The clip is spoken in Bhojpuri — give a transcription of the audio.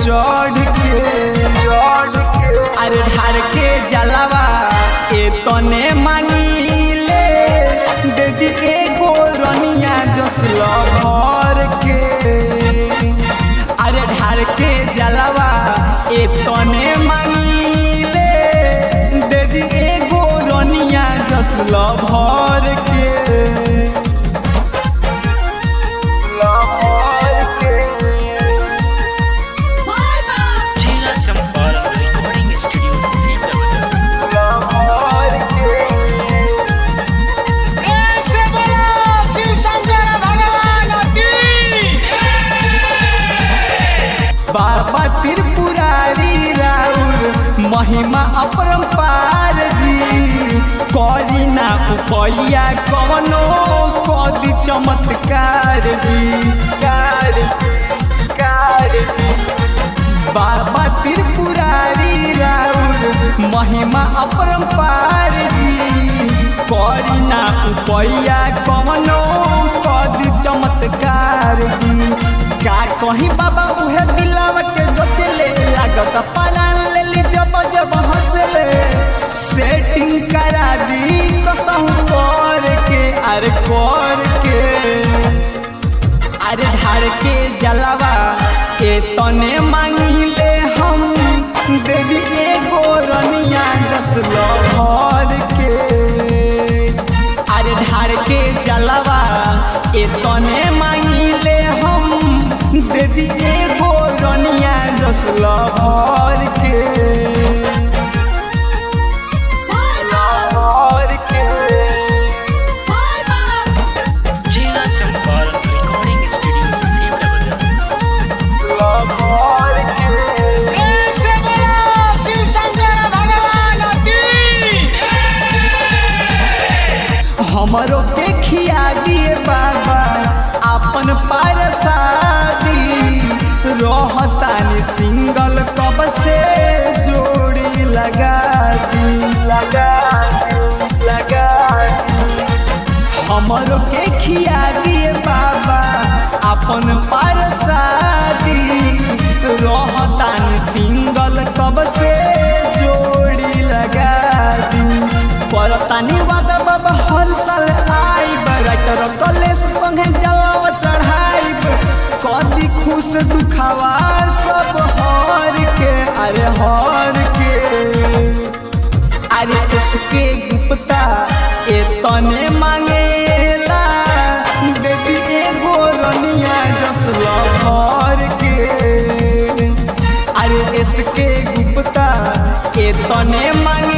चढ़ के चढ़ के अरे ढार के जलवा ए तने मांगीले दीदी एगो रनिया जसल भर के अरे ढार के जलवा ए तने मांगीले दीदी एगो रनिया जसल भर के लाहौर के Sheila Champara Recording Studio Srinagar. Lahore के बाबा त्रिपुरारी राउर महिमा अपरंपार जी करी ना उपैया कवनो कदी चमत्कार जी कार जी कार जी बाबा त्रिपुरारी राउर महिमा अपरंपार जी करी ना उपैया कवनो कदी चमत्कार जी का कहीं बाबा उहे दिलावा के जोचले लागत पालान ले ली जब जब हंसले सेटिंग करा दी कसहु कर के अरे कर के अरे ढार के जलवा ए तने मांगिले हम देवी एगो रनिया जसल भर के अरे ढार के जलवा ए तने मांगिले हम देवी एगो रनिया जसल भर के भर के Sheila Champara Recording Studio Srinagar. भर के हमरो के खिया दिए बाबा अपन पार शादी रहतानी सिंगल कब से जोड़ी लगा दी लगा दी लगा दी हमरो के खिया दिए बाबा अपन पार शादी रहतानी सिंगल कब से जोड़ी लगा दी परतानी वादा बाबा हर साल आइब राइटर कलेश संगे जलाव चढ़ाइब कदी खुश दुखावा सब हर के अरे हर के अरे इसके गुप्ता ए तने मांगेला बेटी एगो रनिया जसल भर के अरे इसके गुप्ता ए तने मांगे